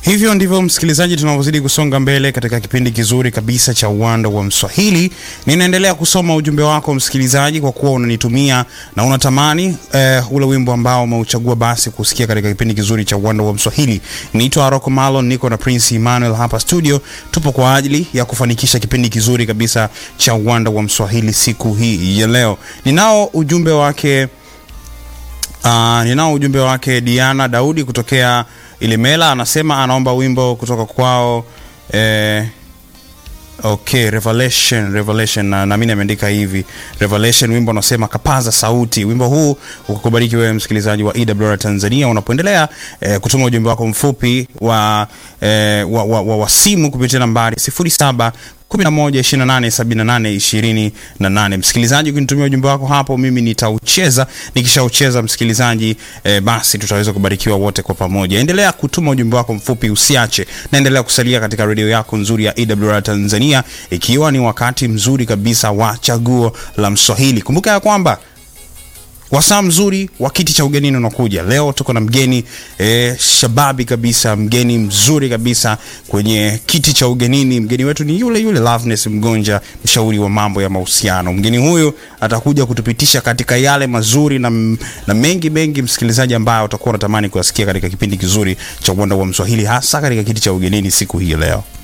Hivyo ndivyo msikilizaji, tunavyozidi kusonga mbele katika kipindi kizuri kabisa cha uwanda wa Mswahili. Ninaendelea kusoma ujumbe wako msikilizaji, kwa kuwa unanitumia na unatamani eh, ule wimbo ambao umeuchagua basi kusikia katika kipindi kizuri cha uwanda wa Mswahili. Niitwa Aroko Malon, niko na Prince Emmanuel hapa studio. Tupo kwa ajili ya kufanikisha kipindi kizuri kabisa cha uwanda wa Mswahili siku hii ya leo. Ninao ujumbe wake Uh, ninao ujumbe wake Diana Daudi kutokea Ilemela, anasema anaomba wimbo kutoka kwao eh, okay, Revelation, Revelation na naamini ameandika hivi Revelation, wimbo unasema kapaza sauti. Wimbo huu ukukubariki wewe msikilizaji wa EWR Tanzania unapoendelea eh, kutuma ujumbe wako mfupi wa, eh, wa, wa, wa, wa simu kupitia nambari 07 11287828. Msikilizaji, ukinitumia ujumbe wako hapo, mimi nitaucheza. Nikishaucheza msikilizaji, eh, basi tutaweza kubarikiwa wote kwa pamoja. Endelea kutuma ujumbe wako mfupi, usiache, naendelea kusalia katika redio yako nzuri ya EWR Tanzania, ikiwa ni wakati mzuri kabisa wa chaguo la Mswahili. Kumbuka ya kwamba wasaa mzuri wa kiti cha ugenini unakuja leo. Tuko na mgeni eh, shababi kabisa, mgeni mzuri kabisa kwenye kiti cha ugenini. Mgeni wetu ni yule yule Loveness Mgonja, mshauri wa mambo ya mahusiano. Mgeni huyu atakuja kutupitisha katika yale mazuri na, na mengi mengi, msikilizaji, ambayo utakuwa unatamani kuyasikia katika kipindi kizuri cha uwanda wa Mswahili, hasa katika kiti cha ugenini siku hii leo.